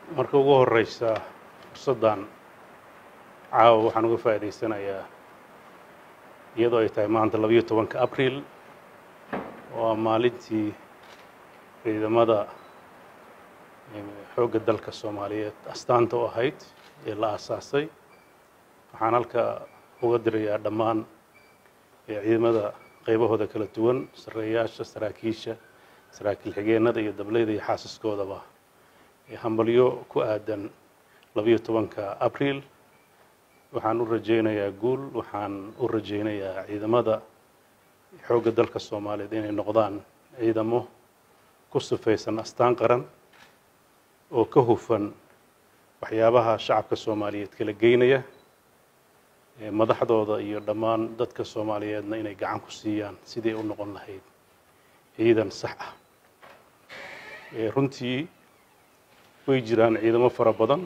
marka ugu horeysa fursaddan caawa waxaan uga faa'idaysanayaa iyadoo ay tahay maanta labayo tobanka abriil waa maalintii ciidamada xoogga dalka soomaaliyeed astaanta u ahayd ee la aasaasay waxaan halka uga dirayaa dhammaan ciidamada qaybahooda kala duwan sarreeyaasha saraakiisha saraakiil xigeenada iyo dableyda iyo xaasaskoodaba hambalyo ku aadan labayo tobanka abriil waxaan u rajaynayaa guul waxaan u rajaynayaa ciidamada xoogga dalka soomaaliyeed inay noqdaan ciidamo ku sifaysan astaan qaran oo ka hufan waxyaabaha shacabka soomaaliyeed kala geynaya madaxdooda iyo dhammaan dadka soomaaliyeedna inay gacan ku siiyaan sidii u noqon lahayd ciidan sax ah runtii way jiraan ciidamo fara badan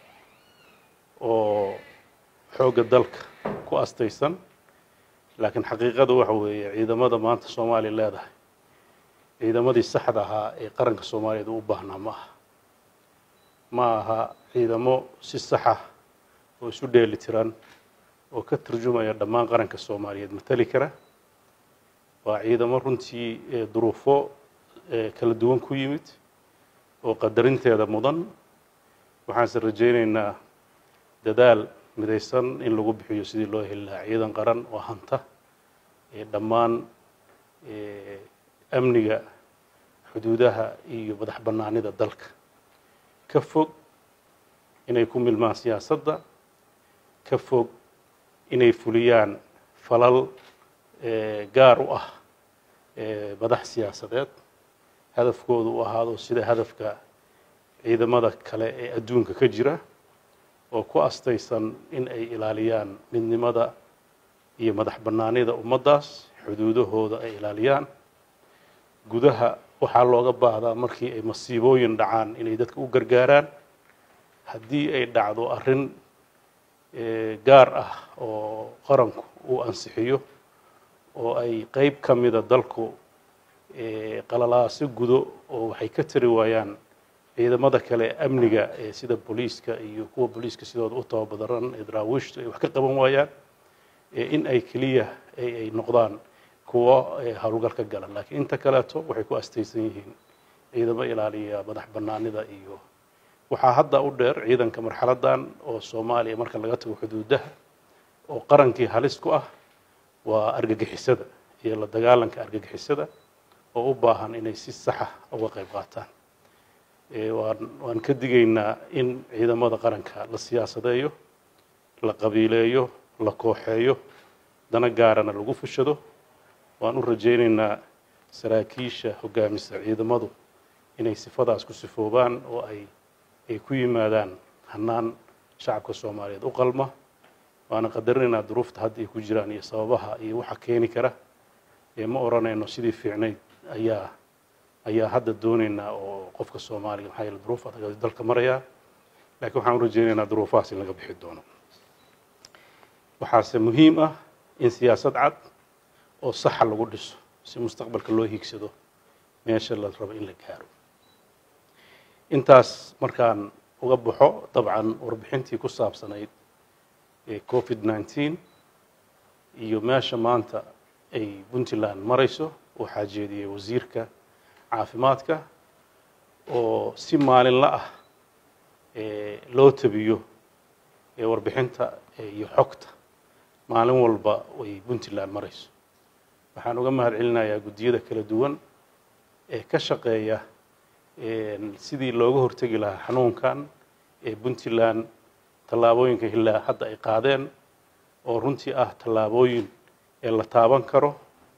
oo xoogga dalka ku astaysan laakiin xaqiiqada waxa weeye ciidamada maanta soomaaliya leedahay ciidamadii saxda ahaa ee qaranka soomaaliyeed u baahnaa ma aha ma aha ciidamo si saxa oo isu dheeli tiran oo ka turjumaya dhammaan qaranka soomaaliyeed matali kara waa ciidamo runtii duruufo kala duwan ku yimid oo qadarinteeda mudan waxaanse rajaynaynaa dadaal midaysan in lagu bixiyo sidii loo heli lahaa ciidan qaran oo hanta dhammaan amniga xuduudaha iyo madax bannaanida dalka ka fog inay ku milmaan siyaasadda ka fog inay fuliyaan falal gaar u ah madax siyaasadeed hadafkoodu u ahaado sida hadafka ciidamada kale ee adduunka ka jira oo ku astaysan in ay ilaaliyaan midnimada iyo madax bannaanida ummaddaas xuduudahooda ay ilaaliyaan gudaha waxaa looga baahdaa markii ay masiibooyin dhacaan inay dadka u gargaaraan haddii ay dhacdo arrin gaar ah oo qaranku uu ansixiyo oo ay qeyb ka mida dalku qalalaaso gudo oo waxay ka tari waayaan ciidamada kale amniga ee sida booliiska iyo kuwa booliiska sidooda u tababadaran ee daraawiishtu ay wax ka qaban waayaan in ay keliya ay noqdaan kuwo howlgal ka gala laakiin inta kaleeto waxay ku astaysan yihiin ciidamo ilaaliya madax bannaanida iyo waxaa hadda u dheer ciidanka marxaladdan oo soomaaliya marka laga tago xuduudaha oo qarankii halis ku ah waa argagixisada iyo la dagaalanka argagixisada oo u baahan inay si saxa uga qayb qaataan waan waan ka digaynaa in ciidamada qaranka la siyaasadeeyo la qabiileeyo la kooxeeyo dana gaarana lagu fushado waan u rajaynaynaa saraakiisha hoggaamisa ciidamadu inay sifadaas ku sifoobaan oo ay ay ku yimaadaan hannaan shacabka soomaaliyeed u qalma waana qadarinaynaa duruufta hadda ay ku jiraan iyo sababaha iyo waxa keeni kara ma odhanayno sidii fiicnayd ayaa ayaa hadda doonaynaa oo qofka soomaaliga maxaa yeele duruuf adag ayuu dalka marayaa laakiin waxaan u rajaynaynaa duruufahaas in laga bixi doono waxaase muhiim ah in siyaasad cad oo saxa lagu dhiso si mustaqbalka loo hiigsado meesha la rabo in la gaaro intaas markaan uga baxo dabcan warbixintii ku saabsanayd covid nneteen iyo meesha maanta ay puntland marayso waxaa jeediyey wasiirka caafimaadka oo si maalinla ah loo tabiyo warbixinta iyo xogta maalin walba ay puntland marayso waxaan uga mahad celinayaa guddiyada kala duwan ee ka shaqeeya sidii looga hortegi lahaa xanuunkan ee puntland tallaabooyinka hilaa hadda ay qaadeen oo runtii ah tallaabooyin ee la taaban karo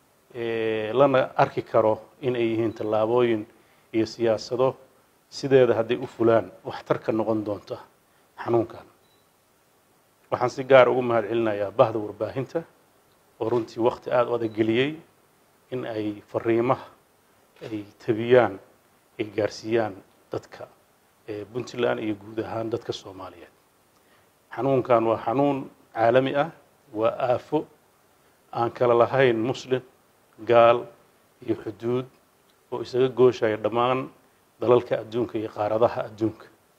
lana arki karo in ay yihiin tallaabooyin iyo siyaasado sideeda hadday u fulaan waxtarka noqon doonta xanuunkan waxaan si gaar ugu mahad celinayaa bahda warbaahinta oo runtii wakti aada u adageliyey in ay fariimaha ay tabiyaan ay gaarsiiyaan dadka puntland iyo guud ahaan dadka soomaaliyeed xanuunkan waa xanuun caalami ah waa aafo aan kala lahayn muslim gaal iyo xuduud oo isaga gooshaya dhammaan dalalka adduunka iyo qaaradaha adduunka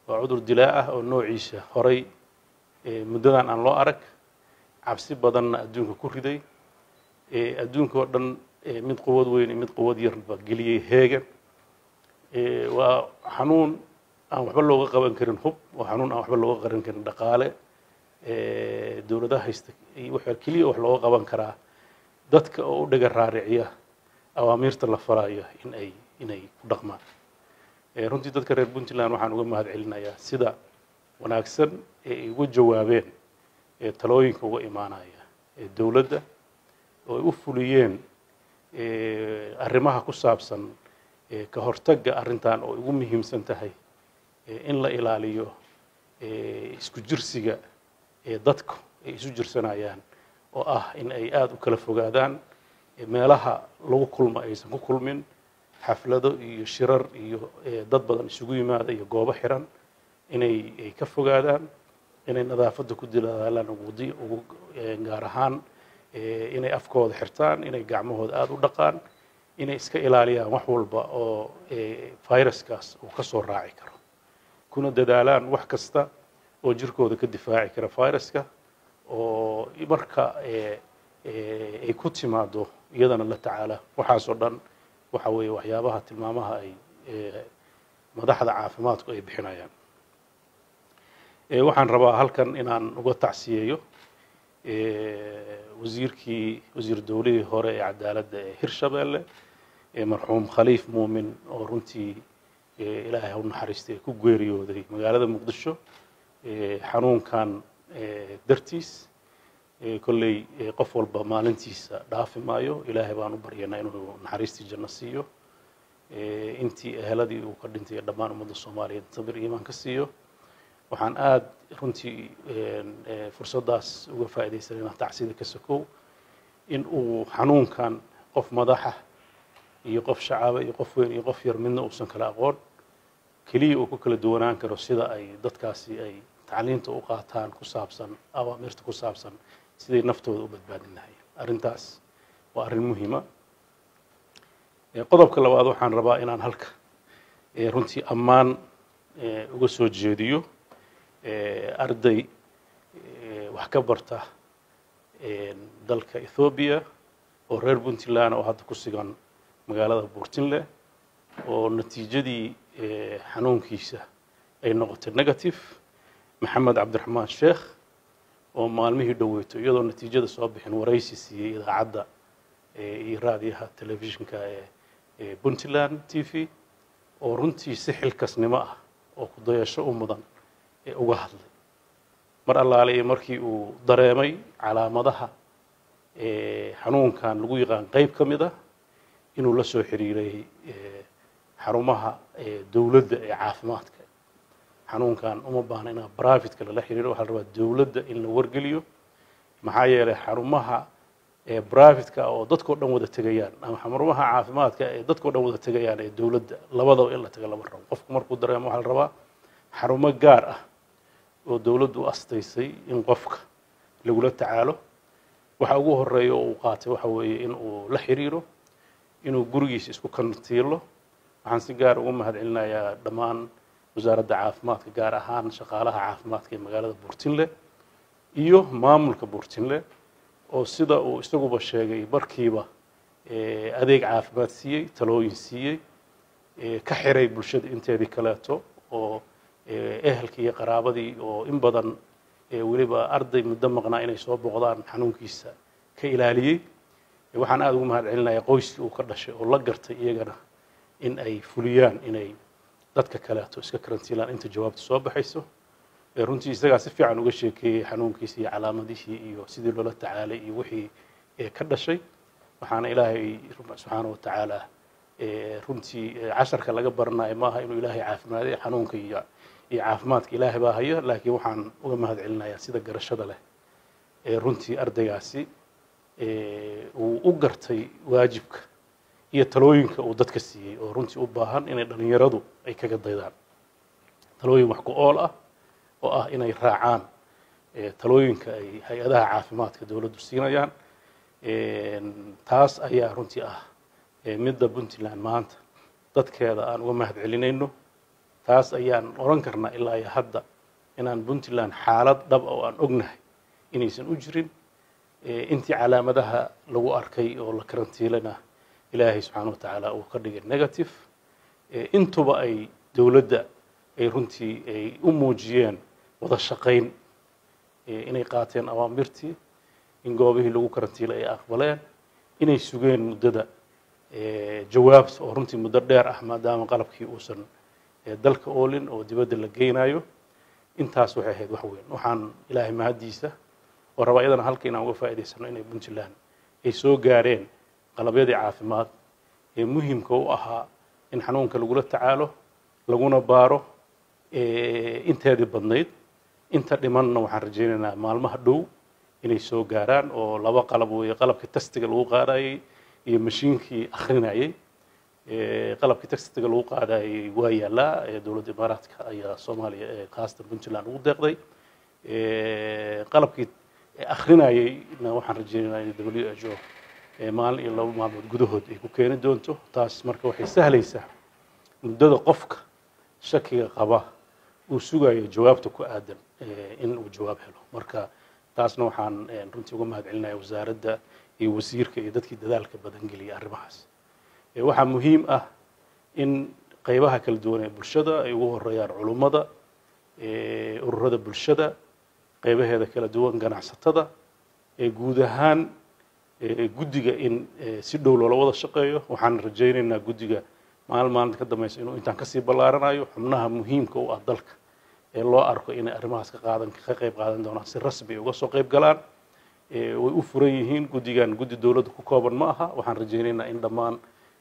waa cudur dilaa ah oo noociisa horay muddadan aan loo arag cabsi badanna adduunka ku riday adduunka oo dhan mid quwad weyn iyo mid quwad yarba geliyey heegan waa xanuun aan waxba looga qaban karin hub waa xanuun aan waxba looga qaban karin dhaqaale dowladaha haysta waxa keliya wax looga qaban karaa dadka oo u dhaga raariciya awaamiirta la farayo in ay inay ku dhaqmaan runtii dadka reer puntland waxaan uga mahad celinayaa sida wanaagsan ee ay uga jawaabeen ee talooyinka uga imaanaya ee dowladda oo ay u fuliyeen arrimaha ku saabsan ka hortagga arrintan oo ugu muhiimsan tahay in la ilaaliyo isku jirsiga ee dadku ay isu jirsanayaan oo ah in ay aada u kala fogaadaan meelaha lagu kulmo aysan ku kulmin xaflado iyo shirar iyo dad badan isugu yimaada iyo goobo xiran inay ay ka fogaadaan inay nadaafadda ku dilaalaan wudi ugu gaar ahaan inay afkooda xirtaan inay gacmahooda aada u dhaqaan inay iska ilaaliyaan wax walba oo viruskaas uu ka soo raaci karo kuna dadaalaan wax kasta oo jirkooda ka difaaci kara viruska oo marka ay ku timaado iyadana la tacaala waxaasoo dhan waxa weeye waxyaabaha tilmaamaha ay madaxda caafimaadku ay bixinayaan waxaan rabaa halkan inaan uga tacsiyeeyo wasiirkii wasiir dowlihii hore ee cadaaladda ee hirshabeelle marxuum khaliif muumin oo runtii ilaahay u naxariistay ku geeriyooday magaalada muqdisho xanuunkan dartiis kolley qof walba maalintiisa dhaafi maayo ilaahay baan u baryanaa inuu naxariistii janno siiyo intii eheladii uu ka dhintay dhammaan ummadda soomaaliyeed sabir iimaan ka siiyo waxaan aada runtii fursaddaas uga faa'iidaysanayna tacsida ka sokow in uu xanuunkan qof madaxa iyo qof shacaba iyo qof weyn iyo qof yar midna uusan kala aqoon keliya uu ku kala duwanaan karo sida ay dadkaasi ay tacliinta u qaataan ku saabsan awaamirta ku saabsan siday naftooda u badbaadin lahayeen arrintaas waa arrin muhiima qodobka labaad waxaan rabaa inaan halka runtii ammaan uga soo jeediyo arday wax ka barta dalka ethoobiya oo reer puntland oo hadda ku sugan magaalada buurtinle oo natiijadii xanuunkiisa ay noqotay negative maxamed cabdiraxmaan sheekh oo maalmihii dhoweyto iyadoo natiijada soo bixin waraysi siiyey idaacadda iyo raadiyaha telefishinka ee puntland t v oo runtii si xilkasnimo ah oo kudayasho u mudan ee uga hadlay mar allaale iyo markii uu dareemay calaamadaha xanuunkan lagu yaqaan qeyb ka mid ah inuu la soo xiriiray xarumaha dowladda ee caafimaadka xanuunkan uma baahna inaa brafidka lala xiriiro waxaa la rabaa dowladda in la wargeliyo maxaa yeelay xarumaha brafidka oo dadkao dhan wada tegayaan ama xarumaha caafimaadka ee dadkao dhan wada tegayaan ee dowladda labadaba in la taga lama rabo qofku markuu dareemo waxaa la rabaa xarumo gaar ah oo dowladdu u astaysay in qofka lagula tacaalo waxa ugu horeeya oo uu qaatay waxa weeye in uu la xiriiro inuu gurigiisa isku kantiilo waxaan si gaar ugu mahad celinayaa dhammaan wasaaradda caafimaadka gaar ahaan shaqaalaha caafimaadka ee magaalada buurtinle iyo maamulka buurtinle oo sida uu isaguba sheegay markiiba adeeg caafimaad siiyey talooyin siiyey ka xiray bulshada inteedii kaleeto oo ehelkii iyo qaraabadii oo in badan weliba arday muddo maqnaa inay soo boqdaan xanuunkiisa ka ilaaliyey waxaan aada ugu mahad celinayaa qoyskii uu ka dhashay oo la gartay iyagana in ay fuliyaan inay dadka kaleeto iska karantiilaan inta jawaabta soo baxayso runtii isagaa si fiican uga sheekeeyey xanuunkiisa iyo calaamadihii iyo sidii loola tacaalay iyo wixii ka dhashay waxaana ilaahay subxaana wa tacaala runtii casharka laga baranayo maaha inuu ilaahay caafimaaday xanuunka iyo iyo caafimaadka ilaahay baa haya laakiin waxaan uga mahad celinayaa sida garashada leh ee runtii ardaygaasi uu u gartay waajibka iyo talooyinka uu dadka siiyey oo runtii u baahan inay dhalinyaradu ay kaga daydaan talooyin wax ku ool ah oo ah inay raacaan talooyinka ay hay-adaha caafimaadka dowladdu siinayaan taas ayaa runtii ah midda puntland maanta dadkeeda aan uga mahad celinayno taas ayaan oran karnaa ilaa iyo hadda inaan puntland xaalad dhab oo aan ognahay inaysan u jirin intii calaamadaha lagu arkay oo la karantiilana ilaahay subxaana wa tacaala uu ka dhigay negative intuba ay dowladda ay runtii ay u muujiyeen wada shaqayn inay qaateen awaamirtii in goobihii lagu karantiilay ay aqbaleen inay sugeen muddada jawaab oo runtii muddo dheer ah maadaama qalabkii uusan dalka oolin oo dibadda la geynayo intaas waxay ahayd wax weyn waxaan ilaahay mahaddiisa oo rabaa iyadana halka inaan uga faa'idaysano inay puntland ay soo gaareen qalabyadii caafimaad ee muhimka u ahaa in xanuunka lagula tacaalo laguna baaro inteedii badnayd inta dhimanna waxaan rajaynaynaa maalmaha dhow inay soo gaaraan oo laba qalab weeye qalabkii tastiga lagu qaadayey iyo mashiinkii akrinayey qalabkii tastiga lagu qaadayey waa yaallaa dowladda imaaraadka ayaa soomaaliya ee khaasatan puntland ugu deeqday qalabkii akrinayeyna waxaan rajaynaynaa in w h o maalin iyo laba maalmood gudahood ay ku keeni doonto taas marka waxay sahlaysaa muddada qofka shakiga qaba uu sugayo jawaabta ku aadan in uu jawaab helo marka taasna waxaan runtii uga mahad celinaya wasaaradda iyo wasiirka iyo dadkii dadaalka badan geliyay arrimahaas waxaa muhiim ah in qaybaha kala duwan ee bulshada ay ugu horeeyaan culummada ururada bulshada qaybaheeda kala duwan ganacsatada guud ahaan guddiga in si dhow loola wada shaqeeyo waxaan rajaynaynaa guddiga maalin maalinta ka dambaysa inuu intaan kasii ballaaranayo xubnaha muhiimka u ah dalka ee loo arko inay arrimahaas ka qaadan ka qayb qaadan doonaan si rasmi uga soo qayb galaan way u furan yihiin guddigan guddi dowladda ku kooban ma aha waxaan rajaynaynaa in dhammaan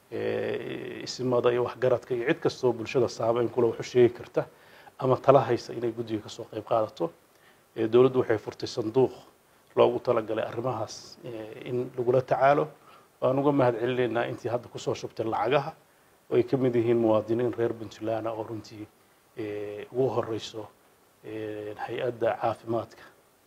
isimada iyo waxgaradka iyo cid kastoo bulshada saameyn kule wax u sheegi karta ama tala haysa inay guddiga kasoo qayb qaadato dowladdu waxay furtay sanduuq loogu talagalay arrimahaas in lagula tacaalo waan uga mahad celinaynaa intii hadda kusoo shubtay lacagaha oo ay ka mid yihiin muwaadiniin reer puntland oo runtii ugu horeyso hay-adda caafimaadka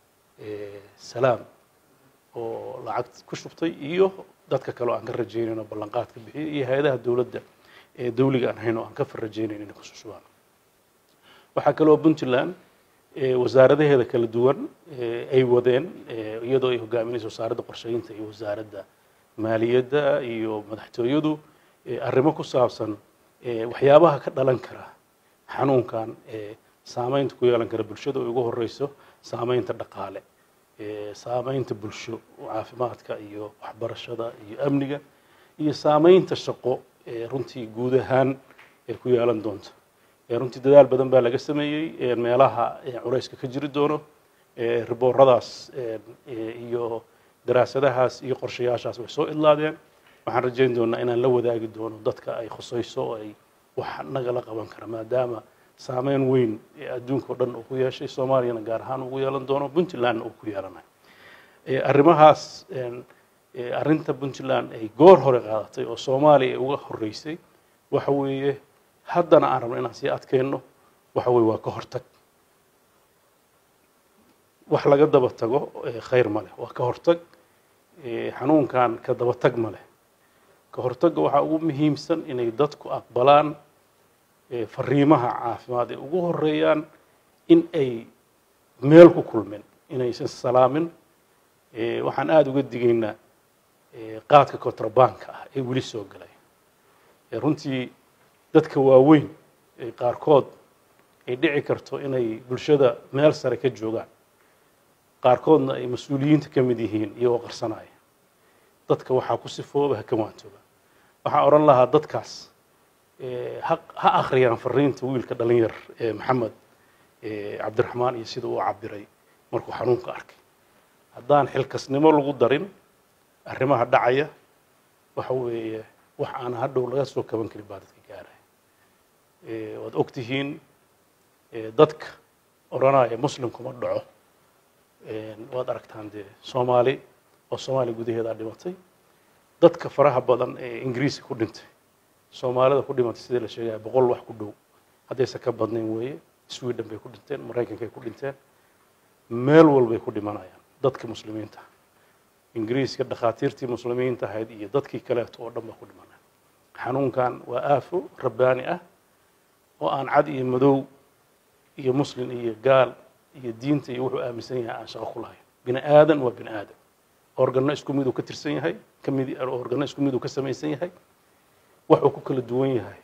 salaam oo lacag ku shubtay iyo dadka kale oo aan ka rajaynayno ballanqaadka bixiyay iyo hay-adaha dowladda ee dawliga aan hayn oo aan ka farrajaynayn inay kusoo shubaan waxaa kaloo puntland wasaaradaheeda kala duwan ay wadeen iyadoo ay hogaaminayso wasaaradda qorsheynta iyo wasaaradda maaliyadda iyo madaxtooyadu arrimo ku saabsan waxyaabaha ka dhalan kara xanuunkan saameynta ku yeelan kara bulshada oo ugu horeyso saameynta dhaqaale saameynta bulsho caafimaadka iyo waxbarashada iyo amniga iyo saameynta shaqo runtii guud ahaan ku yeelan doonta runtii dadaal badan baa laga sameeyey meelaha culayska ka jiri doono ribooradaas iyo daraasadahaas iyo qorshayaashaas way soo idlaadeen waxaan rajayn doonaa inaan la wadaagi doono dadka ay khusayso oo ay wax nagala qaban kara maadaama saameyn weyn ee adduunka o dhan uu ku yeeshay soomaaliyana gaar ahaan ugu yeelan doono puntlandna uu ku yeelanayo arrimahaas arrinta puntland ay goor hore qaadatay oo soomaaliya ay uga horeysay waxa weeye haddana aan rabno inaan sii adkeyno waxa weye waa ka hortag wax laga daba tago khayr ma leh waa ka hortag xanuunkan ka daba tag ma leh ka hortagga waxaa ugu muhiimsan inay dadku aqbalaan fariimaha caafimaad ee ugu horeeyaan in ay meel ku kulmeen inaysan salaamin waxaan aada uga digaynaa qaadka kontrabanka ah ee weli soo galay runtii dadka waaweyn qaarkood ay dhici karto inay bulshada meel sare ka joogaan qaarkoodna ay mas-uuliyiinta ka mid yihiin iyagoo qarsanaya dadka waxaa ku sifooba ha ka waantooba waxaan odhan lahaa dadkaas ha akhriyaan fariinta wiilka dhalinyar maxamed cabdiraxmaan iyo sida uu cabiray markuu xanuunka arkay haddaan xilkasnimo lagu darin arrimaha dhacaya waxa weeye wax aan hadhow laga soo kaban karin baa dadka gaaraya waad og tihiin dadka odhanaya muslimkuma dhaco waad aragtaan dee soomaali oo soomaaliya gudaheedaa dhimatay dadka faraha badan ee ingiriiska ku dhintay soomaalida ku dhimatay sidii la sheegaya boqol wax ku dhow haddaysan ka badnayn weeye sweden bay ku dhinteen maraykankay ku dhinteen meel walbay ku dhimanayaan dadka muslimiinta ingiriiska dhakhaatiirtii muslimiinta ahayd iyo dadkii kaleeto oo dhan baa ku dhimanaya xanuunkan waa aafo rabbaani ah oo aan cad iyo madow iyo muslin iyo gaal iyo diinta iyo wuxuu aaminsan yahay aan shaqo ku lahayn bini aadan waa bini aadan organo isku miduu ka tirsan yahay kamid organo isku miduu ka samaysan yahay waxuu ku kala duwan yahay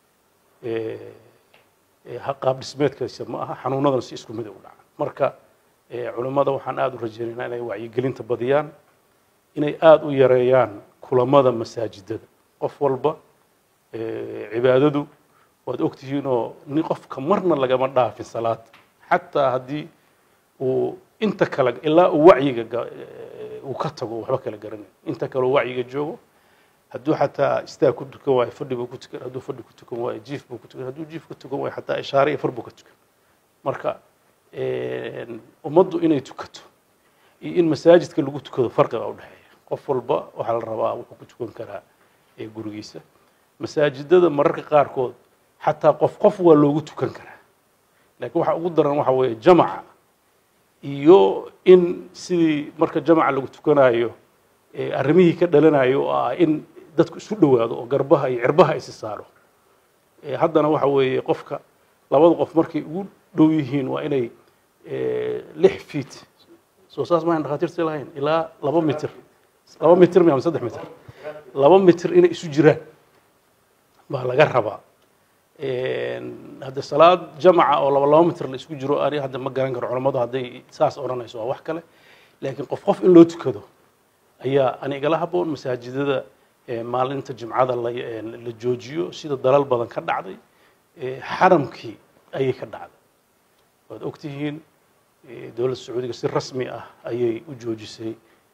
qaab dhismeedkiisa ma aha xanuunadana si isku mid u dhaca marka culimmada waxaan aada u rajaynaynaa inay wacyigelinta badiyaan inay aada u yareeyaan kulamada masaajidada qof walba cibaadadu waad ogtihiin oo ni qofka marna lagama dhaafin salaad xataa haddii uu inta kale ilaa uu wacyiga uu ka tago waxba kala garanay inta kale uu wacyiga joogo hadduu xataa istaag ku tukan waayo fadhi buu ku tukan hadduu fadhi ku tukan waayo jiif buu ku tukan hadduu jiif ku tukan waayo xataa ishaare iyo far buu ka tukan marka ummaddu inay tukato iyo in masaajidka lagu tukado farqiga udhexeeya qof walba waxaa la rabaa wuxuu ku tukan karaa gurigiisa masaajidada mararka qaarkood xataa qof qof waa loogu tukan karaa laakiin waxa ugu daran waxa weeye jamaca iyo in sidii marka jamaca lagu tukanayo arrimihii ka dhalanayo oo ah in dadku isu dhowaado oo garbaha iyo cirbaha isi saaro haddana waxa weeye qofka labada qof markay ugu dhow yihiin waa inay lix feet soo saas maahan dhakhaatiirta lahayn ilaa laba mitir laba mitir mi ama saddex mitir laba mitir inay isu jiraan baa laga rabaa hadde salaad jamaca oo laba laba mitir la isku jiro ani hadda ma garan karo culammadu hadday saas odhanayso waa wax kale laakiin qof qof in loo tukado ayaa ani igala haboon masaajidada maalinta jimcada la la joojiyo sida dalal badan ka dhacday xaramkii ayay ka dhacday waad ogtihiin dowladda sacuudiga si rasmi ah ayay u joojisay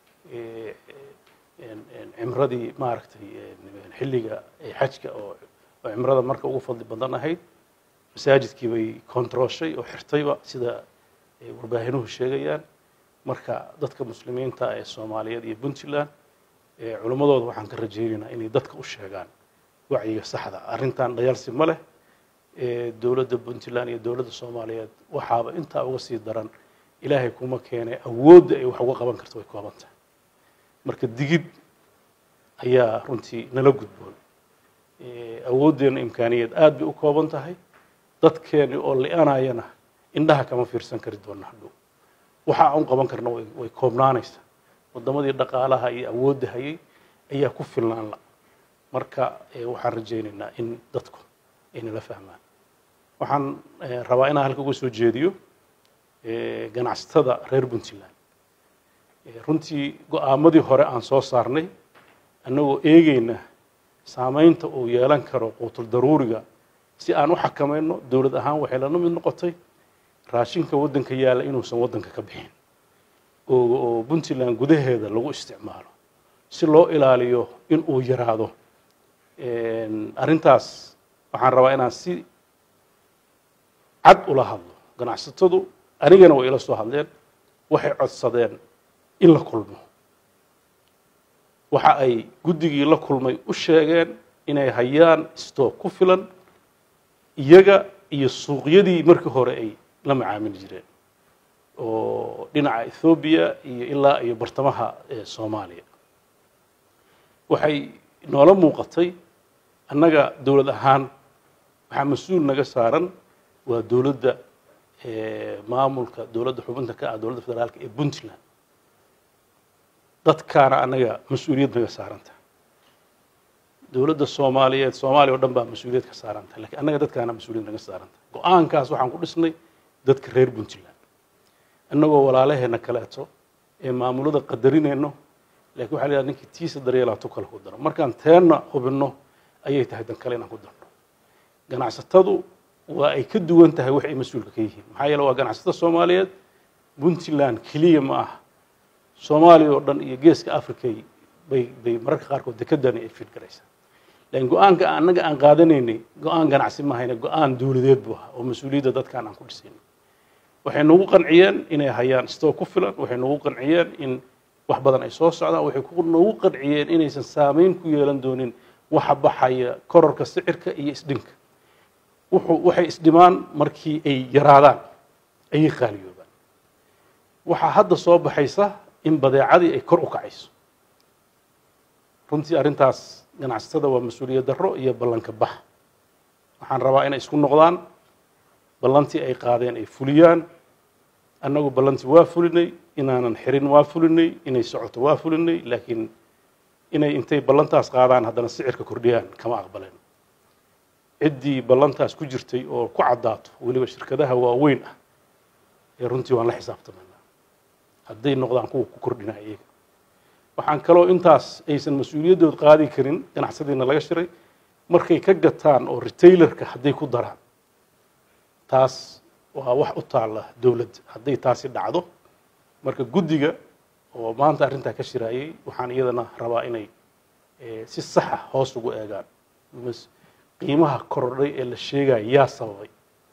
cimradii maaragtay xilliga xajka oo cimrada marka ugu fadli badan ahayd masaajidkii bay kontrooshay oo xirtayba sida warbaahinuhu sheegayaan marka dadka muslimiinta ee soomaaliyeed iyo puntland culimmadooda waxaan ka rajaynaynaa inay dadka u sheegaan wacyiga saxda arrintan dhayalsi ma leh dowladda puntland iyo dowladda soomaaliyeed waxaaba intaa uga sii daran ilaahay kuma keenay awoodda ay wax uga qaban karto way kooban tahay marka digid ayaa runtii nala gudboon awooddeena imkaaniyeed aad bay u kooban tahay dadkeeni oo li-anayana indhaha kama fiirsan kari doona hadhow waxa aan qaban karna way koobnaanaysaa waddamadii dhaqaalaha iyo awoodda hayay ayaa ku filnaan la marka waxaan rajaynaynaa in dadku ay nala fahmaan waxaan rabaa inaan halka uga soo jeediyo ganacsatada reer puntland runtii go-aamadii hore aan soo saarnay annagoo eegeyna saamaynta uu yeelan karo quutul daruuriga si aan u xakamayno dowlad ahaan waxay lana mid noqotay raashinka waddanka yaalla inuusan waddanka ka bixin oo puntland gudaheeda lagu isticmaalo si loo ilaaliyo in uu yaraado arrintaas waxaan rabaa inaan si cad ula hadlo ganacsatadu anigana way ila soo hadleen waxay codsadeen in la kulmo waxa ay guddigii la kulmay u sheegeen inay hayaan stoog ku filan iyaga iyo suuqyadii markii hore ay la macaamili jireen oo dhinaca ethoobiya iyo ilaa iyo bartamaha soomaaliya waxay noola muuqatay annaga dowlad ahaan waxaa mas-uul naga saaran waa dowladda maamulka dowladda xubinta ka ah dowladda federaalka ee puntland dadkaana annaga mas-uuliyad naga saaranta dowladda soomaaliyeed soomaaliya o dhan baa mas-uuliyad ka saaranta lakiin annaga dadkaana mas-uuliyad naga saaranta go-aankaas waxaan ku dhisnay dadka reer puntland annagoo walaalaheena kaleeto ee maamulada qadarinayno lakin waxa la yidhaha ninkii tiisa daryeelaa tu kale ku daro markaan teenna hubinno ayay tahay dan kale inaan ku darno ganacsatadu waa ay ka duwan tahay wax ay mas-uulka ka yihiin maxaa yeele waa ganacsatada soomaaliyeed puntland keliya ma aha soomaaliya oo dhan iyo geeska africay bay bay mararka qaarkood dekedani ay fiidgaraysaa lakin go-aanka annaga aan qaadanaynay go-aan ganacsi mahayne go-aan dowladeed buu ahaa oo mas-uuliyadda dadkaan aan ku dhisaynay waxay nagu qanciyeen inay hayaan stoog ku filan waxay nagu qanciyeen in wax badan ay soo socdaan waxay nagu qanciyeen inaysan saameyn ku yeelan doonin waxa baxaya kororka sicirka iyo isdhinka wuxuu waxay isdhimaan markii ay yaraadaan ayay qaaliyoobaan waxaa hadda soo baxaysa in badeecadii ay kor u kacayso runtii arrintaas ganacsatada waa mas-uuliyad darro iyo ballanka bax waxaan rabaa inay isku noqdaan ballantii ay qaadeen ay fuliyaan annagu ballantii waa fulinay inaanan xirin waa fulinay inay socoto waa fulinay laakiin inay intay ballantaas qaadaan haddana sicirka kordhiyaan kama aqbaleen ciddii ballantaas ku jirtay oo ku caddaato weliba shirkadaha waaweyn ah ee runtii waan la xisaabtamaynaa hadday noqdaan kuwa ku kordhinaya iyaga waxaan kaloo intaas aysan mas-uuliyaddood qaadi karin ganacsadiina laga shiray markay ka gataan oo retailerka hadday ku daraan taas waa wax u taalla dowladda hadday taasi dhacdo marka guddiga oo maanta arrintaa ka shiraayay waxaan iyadana rabaa inay si saxa hoos ugu eegaan qiimaha korodhay ee la sheegaya yaa sababay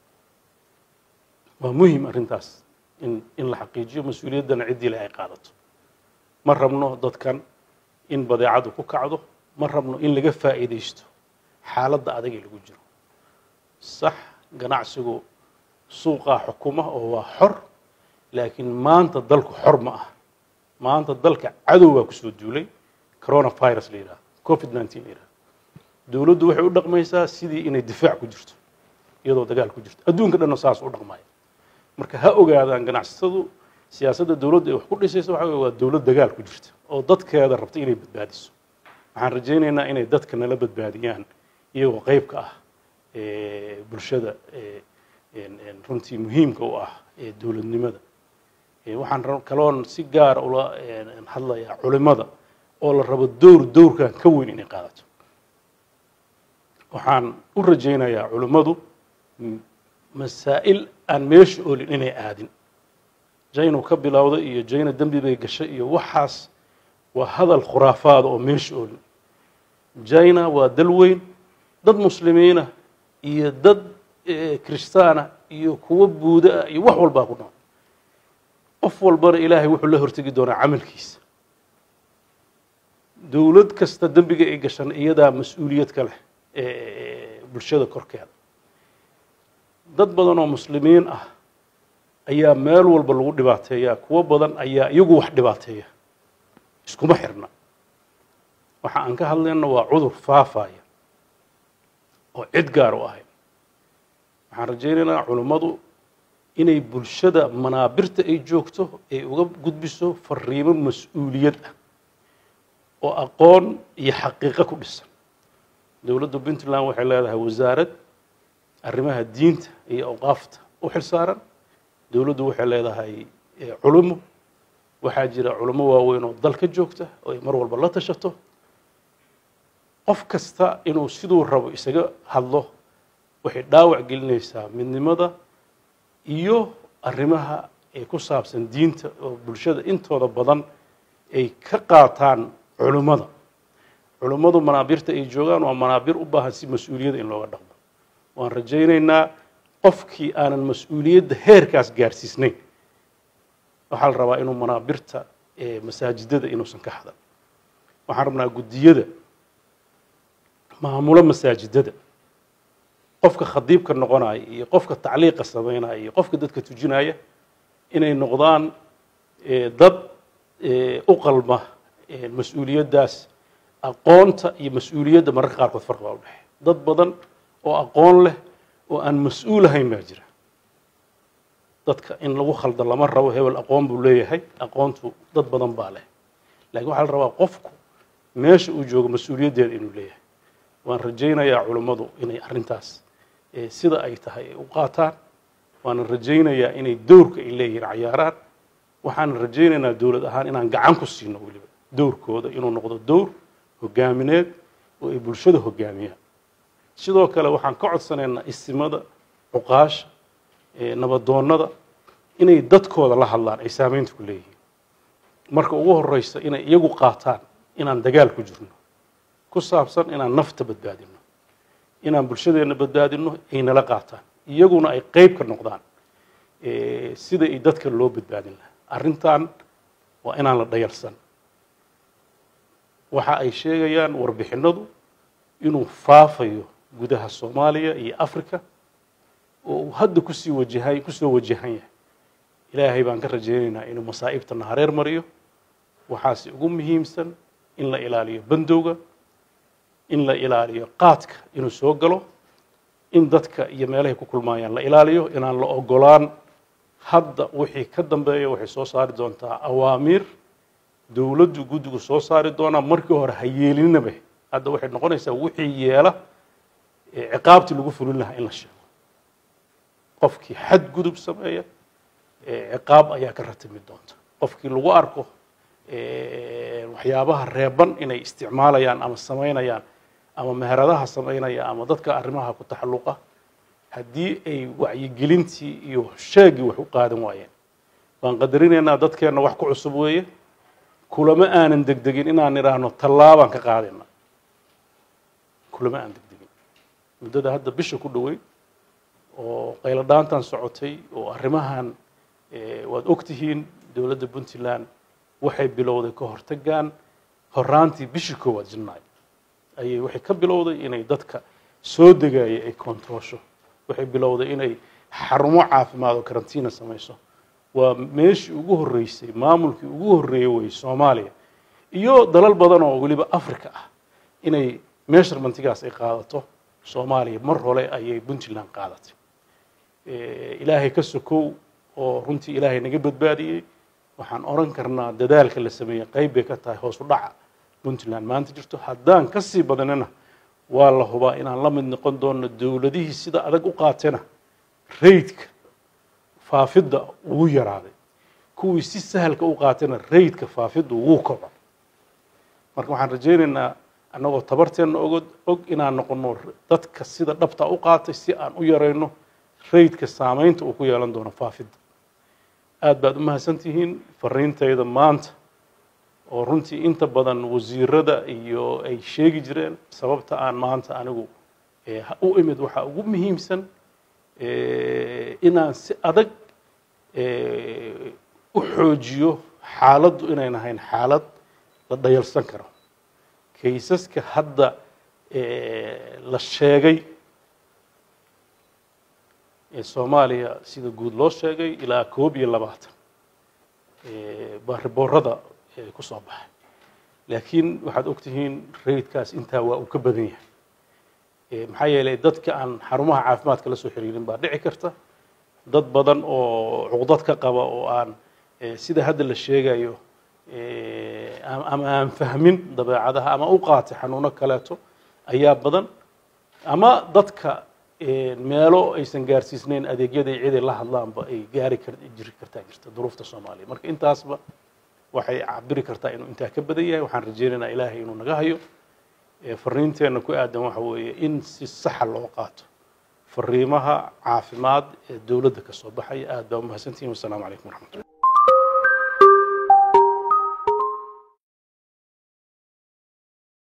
waa muhim arrintaas in in la xaqiijiyo mas-uuliyaddana ciddii le ay qaadato ma rabno dadkan in badeecadu ku kacdo ma rabno in laga faa'iidaysto xaaladda adag ee lagu jiro sax ganacsigu suuqaa xukuma oo waa xor laakiin maanta dalku xor ma ah maanta dalka cadow baa kusoo duulay coronavirus la yidhaha covid nineteen la yidhaha dowladdu waxay u dhaqmaysaa sidii inay difaac ku jirto iyadoo dagaal ku jirto adduunka dhanna saas u dhaqmaya marka ha ogaadaan ganacsatadu siyaasadda dowladda ay wax ku dhisayso waxa wey waa dowlad dagaal ku jirta oo dadkeeda rabta inay badbaadiso waxaan rajaynaynaa inay dadka nala badbaadiyaan iyagoo qayb ka ah bulshada runtii muhiimka u ah ee dowladnimada waxaan kaloon si gaara ula hadlayaa culimada oo la rabo dowr dowrkan ka weyn inay qaadato waxaan u rajaynayaa culimmadu masaa'il aan meesha olin inay aadin jaynu ka bilowda iyo jayna dembi bay gashay iyo waxaas waa hadal khuraafaada oo meesha olin jayna waa dal weyn dad muslimiina iyo dad kiristaana iyo kuwo buuda ah iyo wax walbaa ku nool qof walbana ilaahay wuxuu la hortegi doonaa camalkiisa dowlad kasta dembiga ay gashan iyadaa mas-uuliyad ka leh bulshada korkeeda dad badan oo muslimiin ah ayaa meel walba lagu dhibaateeyaa kuwo badan ayaa iyagu wax dhibaateeya iskuma xirna waxa aan ka hadlayna waa cudur faafaya oo cid gaar u ahay waxaan rajaynaynaa culummadu inay bulshada manaabirta ay joogto ay uga gudbiso fariimo mas-uuliyad ah oo aqoon iyo xaqiiqo ku dhisan dowladda puntland waxay leedahay wasaarad arrimaha diinta iyo awqaafta u xil saaran dowladdu waxay leedahay culummo waxaa jira culummo waaweyn oo dalka joogta oo ay mar walba la tashato qof kasta inuu siduu rabo isaga hadlo waxay dhaawac gelinaysaa midnimada iyo arrimaha ee ku saabsan diinta oo bulshada intooda badan ay ka qaataan culummada culummadu manaabirta ay joogaan waa manaabir u baahan si mas-uuliyadda in looga dhaqmo waan rajaynaynaa qofkii aanan mas-uuliyadda heerkaas gaarsiisnayn waxaa la rabaa inuu manaabirta masaajidada inuusan ka hadan waxaan rabnaa guddiyada maamulo masaajidada qofka khadiibka noqonaya iyo qofka tacliiqa samaynaya iyo qofka dadka tujinaya inay noqdaan dad u qalma mas-uuliyaddaas aqoonta iyo mas-uuliyadda mararka qaarkood farqi baa u dhexeey dad badan oo aqoon leh oo aan mas-uul ahayn baa jira dadka in lagu khalda lama rabo hebel aqoon buu leeyahay aqoontu dad badan baa leh lakiin waxaa la rabaa qofku meesha uu joogo mas-uuliyaddeeda inuu leeyahay waan rajaynayaa culummadu inay arrintaas sida ay tahay ay u qaataan waana rajaynayaa inay dowrka ay leeyihiin cayaaraan waxaan rajaynaynaa dowlad ahaan inaan gacan ku siino weliba dowrkooda inuu noqdo dowr hogaamineed oo ay bulshada hogaamiyaan sidoo kale waxaan ka codsanaynaa isimada cuqaasha nabadoonnada inay dadkooda la hadlaan ay saameynta ku leeyihiin marka ugu horeysa inay iyagu qaataan inaan dagaal ku jirno ku saabsan inaan nafta badbaadino inaan bulshadeenna badbaadino ay nala qaataan iyaguna ay qeyb ka noqdaan sida ay dadka loo badbaadin lahaa arrintan waa inaan la dhayalsan waxa ay sheegayaan warbixinadu inuu faafayo gudaha soomaaliya iyo africa oo uu hadda kusii wajahay kusoo wajahan yahay ilaahay baan ka rajaynaynaa inuu masaa'ibtana hareer mariyo waxaase ugu muhiimsan in la ilaaliyo bandowga in la ilaaliyo qaadka inuu soo galo in dadka iyo meelahay ku kulmaayaan la ilaaliyo inaan la ogolaan hadda wixii ka dambeeya waxay soo saari doontaa awaamiir dowladdu guddigu soo saari doonaa markii hore ha yeelinaba hadda waxay noqonaysaa wixii yeela ciqaabtii lagu fulin lahaa in la sheego qofkii xadgudub sameeya ciqaab ayaa ka ratimi doonta qofkii lagu arko waxyaabaha reeban inay isticmaalayaan ama samaynayaan ama meheradaha samaynaya ama dadka arrimaha ku taxalluqa haddii ay wacyigelintii iyo sheegii wax u qaadan waayeen waan qadarinaynaa dadkeenna wax ku cusub weeye kulama aanan degdegin inaan idhaahno tallaabaan ka qaadayna kulama aan degdegin muddada hadda bisha ku dhoweyd oo qaylo dhaantan socotay oo arrimahan waad og tihiin dowladda puntland waxay bilowday ka hortagaan horaantii bishii koowaad janaayo ayay waxay ka bilowday inay dadka soo degaya ay kontaroosho waxay bilowday inay xarumo caafimaad oo karantiina samayso waa meeshii ugu horreysay maamulkii ugu horreeyey weye soomaaliya iyo dalal badan oo weliba africa ah inay meesharmantigaas ay qaadato soomaaliya mar hore ayay puntland qaadatay ilaahay ka sokow oo runtii ilaahay naga badbaadiyey waxaan oran karnaa dadaalka la sameeyey qayb bay ka tahay hoos u dhaca puntland maanta jirto haddaan ka sii badanina waa la hubaa inaan la mid noqon doono dowladihii sida adag u qaatena raydka faafidda ugu yaraaday kuwii si sahalka u qaatena raydka faafidda ugu koco marka waxaan rajaynaynaa annagoo tabarteenna ogod og inaan noqono dadka sida dhabta u qaatay si aan u yarayno raydka saamaynta uu ku yeelan doono faafidda aad baad u mahadsantihiin fariintayda maanta oo runtii inta badan wasiirada iyo ay sheegi jireen sababta aan maanta anigu u imid waxaa ugu muhiimsan inaan si adag u xoojiyo xaaladdu inayn ahayn xaalad la dhayalsan karo kaysaska hadda la sheegay ee soomaaliya sida guud loo sheegay ilaa koob iyo labaatan baa riboorada ku soo baxay laakiin waxaad ogtihiin raydkaas intaa waa uu ka badan yahay maxaa yeelay dadka aan xarumaha caafimaadka la soo xiriirin baa dhici karta dad badan oo cuqdad ka qaba oo aan sida hadda la sheegayo ama aan fahmin dabeecadaha ama u qaatay xanuuno kaleeto ayaa badan ama dadka meelo aysan gaarsiisnayn adeegyada ciday la hadlaanba ay gaari kar jiri kartaa jirta duruufta soomaaliya marka intaasba waxay cabiri kartaa inuu intaa ka badan yahay waxaan rajaynaynaa ilaahay inuu naga hayo fariinteenna ku aadan waxa weeye in si saxa loo qaato fariimaha caafimaad ee dowladda ka soo baxaya aad baa umahadsantihin wasalaamu calaykum waraxmatullah